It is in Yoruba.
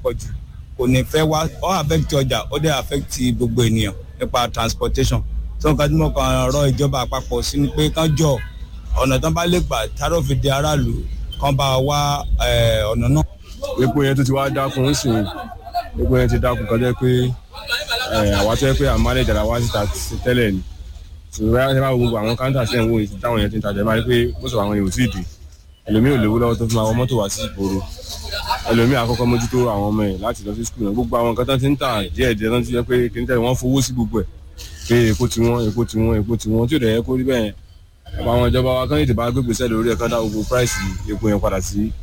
pọ̀ jù kò ní fẹ́ wá ó affect ọjà ó dẹ̀ affect gbogbo ènìyàn nípa transportation tó nǹkan tí mo kàn rọ ìjọba àpapọ̀ sí ni pé kán jọ ọ̀nà tán bá lè gbà táró fi di aráàlú kán bá wá ọ̀nà náà. epo yẹn tó ti wá dákun ń sìn epo yẹn ti dákun kọjá pé àwa tó yẹ pé àmọ́ àlejò àwa ti ta tẹ́lẹ̀ ni ṣùgbọ́n ẹ bá wo gbogbo àwọn káńtà sí ẹ̀wọ̀n ìsìn táwọn yẹn ti ń tajà ẹ bá rí pé ó sọ àwọn yẹn ò tí ì dé ẹlòmíì ò lówó lọ́wọ́ tó fi máa wọ mọ́tò wá sí ìgboro ẹlòmíì àkọ́kọ́ mójútó àwọn ọmọ ẹ̀ láti lọ sí skul náà gbogbo àwọn nǹkan tó ti ń tà díẹ̀ díẹ̀ tó ti yẹ pé kí n tẹ̀lé wọ́n fowó sí gbogbo ẹ̀ pé epo ti wọ́n epo ti wọ́n epo ti wọ́n tí ò dẹ̀ yẹ kó rí bẹ́ẹ̀ àwọn ìjọba wa kán ètò bá gbégbèsè lórí ẹ̀ kán dá gbogbo price epo yẹn padà sí